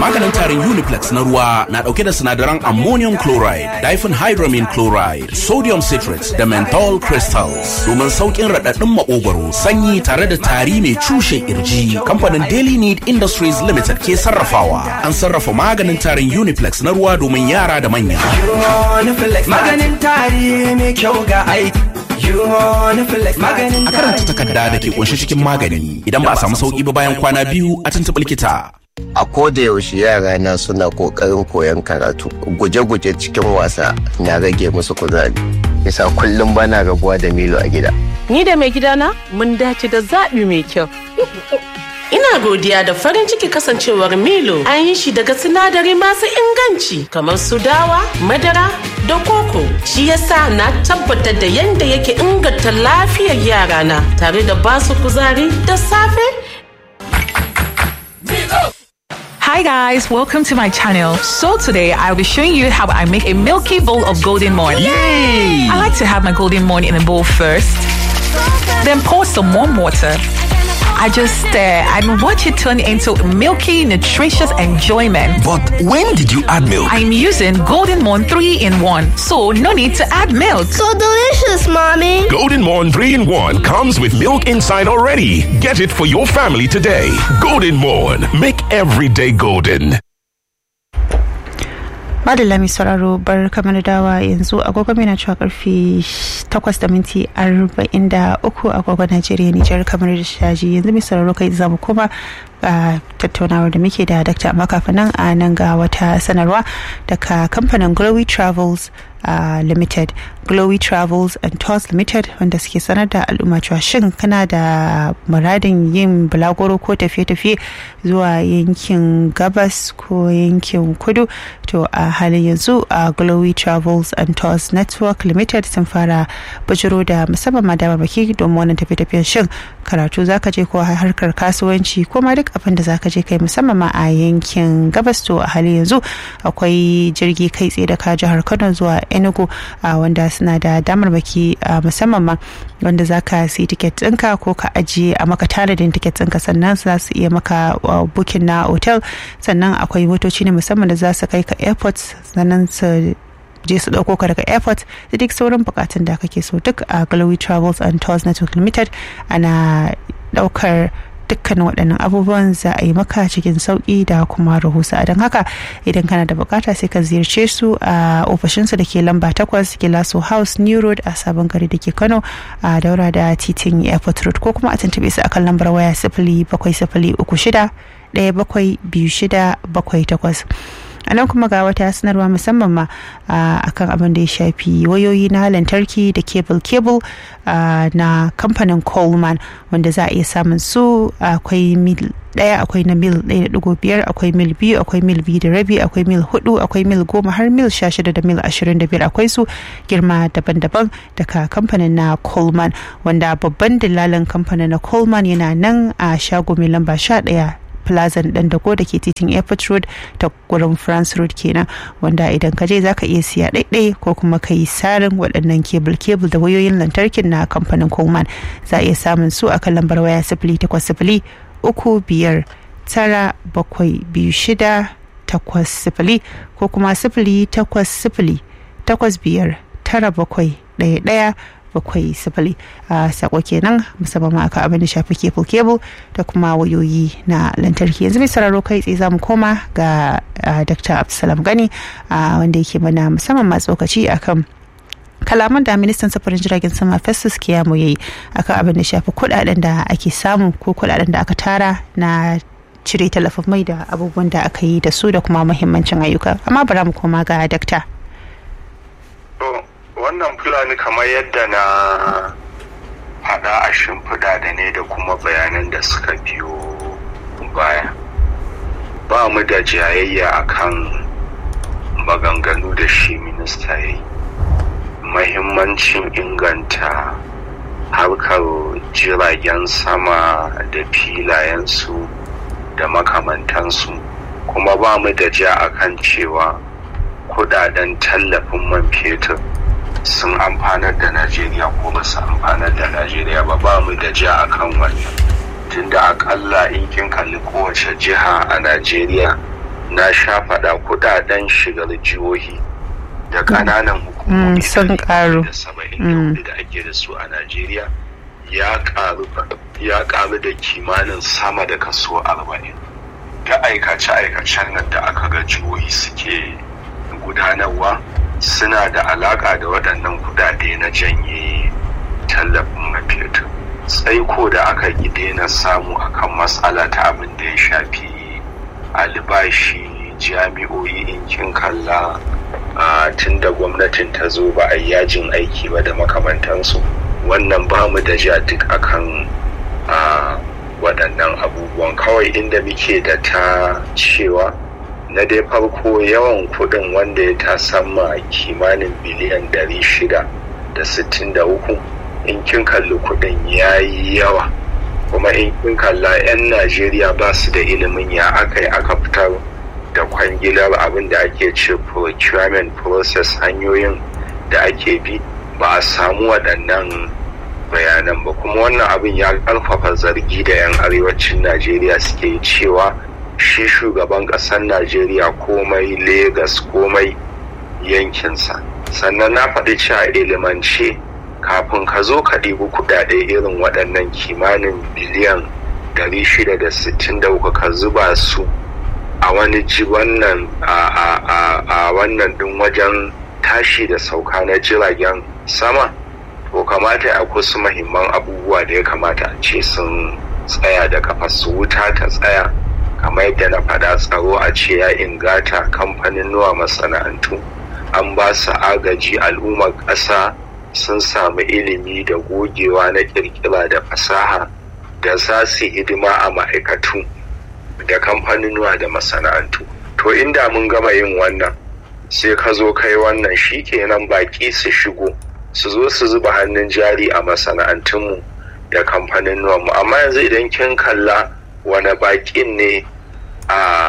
Maganin tarin Uniplex na ruwa na dauke da sinadaran ammonium chloride, diphenhydramine chloride, sodium citrate da menthol crystals domin saukin raɗaɗin maƙogwaro, sanyi tare da tari mai cushe kirji. Kamfanin Daily Need Industries Limited ke sarrafawa. An sarrafa maganin tarin Uniplex na ruwa domin yara da manya. Maganin tari mai kyau ga aiki. A karanta takarda da ke kunshe cikin magani idan ba a samu sauki ba bayan kwana biyu a tuntuɓi likita. A koda yaushe yara na suna kokarin koyon karatu. Guje-guje cikin wasa na rage musu kuzari. Yasa kullum bana rabuwa da Milo a gida. Ni da mai gidana mun dace da zaɓi mai kyau. Ina godiya da farin ciki kasancewar Milo an yi shi daga sinadari masu inganci kamar su dawa, madara da koko. Shi yasa na tabbatar da yadda yake inganta lafiyar yarana tare da basu kuzari da safe Hi guys, welcome to my channel. So today I'll be showing you how I make a milky bowl of golden morn. Yay! I like to have my golden morn in a bowl first, then pour some warm water. I just stir and watch it turn into milky, nutritious enjoyment. But when did you add milk? I'm using Golden Morn 3 in 1, so no need to add milk. So delicious, mommy. Golden Morn 3 in 1 comes with milk inside already. Get it for your family today. Golden Morn. Make every day golden. Madalla mai sauraro bar kamar dawa yanzu agogo mai na cewa karfe 8 da minti 43 agogo Najeriya Nijar kamar da shaji yanzu mai sauraro kai zamu koma a tattaunawar da muke da Dr. amma kafin nan a nan ga wata sanarwa daga kamfanin Glowy Travels uh, Limited Glowy Travels and Tours Limited wanda suke sanar da al'umma cewa shin kana da muradin yin bulagoro ko tafiye-tafiye zuwa yankin gabas ko yankin kudu to a halin yanzu a Glowy Travels and Tours Network Limited sun fara bujiro da musamman ma damarmaki domin wannan tafiye-tafiyen shin karatu zaka je ko harkar kasuwanci ko ma duk abin da zaka je kai musamman ma a yankin gabas to a halin yanzu akwai jirgi kai tsaye da ka jihar Kano zuwa Enugu a wanda suna da damarmaki musamman ma wanda zaka siyi tiket ɗinka ko ka ajiye a maka tanadin tiket ɗinka sannan za su iya maka bukin na hotel sannan akwai motoci ne musamman da za su kai ka airport sannan su je su dauko ka daga airport da duk sauran bukatun da kake so duk a Glowy Travels and Tours Network Limited ana daukar dukkanin waɗannan abubuwan za a yi maka cikin sauƙi da kuma rahusa don haka idan kana da bukata sai ka ziyarce su a ofishinsu da ke lamba takwas gilaso house new road a sabon gari da ke kano a daura da titin airport road ko kuma a tuntube su akan lambar waya sifili bakwai sifili uku shida ɗaya bakwai biyu shida bakwai takwas a nan kuma ga wata sanarwa musamman ma akan abin da ya shafi wayoyi na lantarki da cable cable na kamfanin coleman wanda za a iya samun su akwai mil daya akwai na mil ɗaya da digo biyar akwai mil biyu akwai mil biyu da rabi akwai mil hudu akwai mil goma har mil sha shida da mil ashirin da biyar akwai su girma daban-daban daga kamfanin na coleman wanda babban dillalin kamfanin na coleman yana nan a shago mai lamba sha ɗaya plaza dan dago da ke titin airport road ta gurin france road kenan wanda idan ka je zaka iya siya ɗaiɗai ko kuma ka yi sarin waɗannan kebul kebul da wayoyin lantarkin na kamfanin coleman za a iya samun su a kan lambar waya sifili takwas sifili uku biyar tara bakwai biyu shida takwas sifili ko kuma sifili takwas sifili takwas biyar tara bakwai ɗaya ɗaya bakwai sifili a sako kenan musamman ma aka abin da shafi kebul kebul da kuma wayoyi na lantarki yanzu mai sararo kai tsaye za mu koma ga dr abdulsalam gani wanda yake mana musamman ma tsokaci akan kalaman da ministan safarin jiragen sama festus kiyamo ya yi akan abin da shafi kudaden da ake samu ko kudaden da aka tara na cire talafin mai da abubuwan da aka yi da su da kuma muhimmancin ayyuka amma bara mu koma ga dakta wannan fulani kamar yadda na faɗa a shimfiɗa da ne da kuma bayanan da suka biyo baya ba mu da jayayya akan maganganu da shi minista ya yi mahimmancin inganta harkar jiragen sama da filayensu da makamantansu kuma ba mu da ja akan cewa kudaden tallafin man fetur sun amfanar da najeriya ko ba su amfanar da najeriya ba ba mu da ja akan wannan tunda akalla in kin kalli kowace jiha a najeriya na sha faɗa kudaden shigar jihohi da ƙananan hukumomi sun karu da saba'in da ake da su a najeriya ya karu ya karu da kimanin sama da kaso arba'in da aikace-aikacen nan da aka ga jihohi suke gudanarwa suna da alaka da waɗannan kudade na janye tallafin man fetur tsaiko da aka yi daina samu akan matsala ta abin da ya shafi albashi jami'o'i in kin kalla tun da gwamnatin ta zo ba a yajin aiki ba da makamantansu wannan ba mu da ja duk akan waɗannan abubuwan kawai inda muke da ta cewa na dai farko yawan kuɗin wanda ya tasamma kimanin biliyan ɗari shida da sittin da uku in kin kalli kuɗin ya yi yawa kuma in kin kalla 'yan najeriya ba su da ilimin ya aka yi aka fitar da kwangilar abin da ake ce procurement process hanyoyin da ake bi ba a samu waɗannan bayanan ba kuma wannan abin ya ƙarfafa zargi da 'yan arewacin najeriya suke cewa shi shugaban ƙasar najeriya komai Legas komai yankinsa sannan na faɗi cewa ilimance kafin ka zo ka ɗibi kuɗaɗe irin waɗannan kimanin biliyan 663 ka zuba su a wani ji wannan a wannan ɗin wajen tashi da sauka na jiragen sama to kamata a kusa mahimman abubuwa da ya kamata a ce sun tsaya da kafa su wuta ta tsaya kamar yadda na faɗa tsaro a ce ya ingata kamfanin nuwa masana'antu an ba su agaji al'ummar ƙasa sun samu ilimi da gogewa na ƙirƙira da fasaha da za su hidima a ma'aikatu da kamfanin da masana'antu to inda mun gama yin wannan sai ka zo kai wannan shi kenan baƙi su shigo su zo su zuba hannun jari a masana'antunmu da kamfanin mu amma yanzu idan kin kalla wani baƙin ne a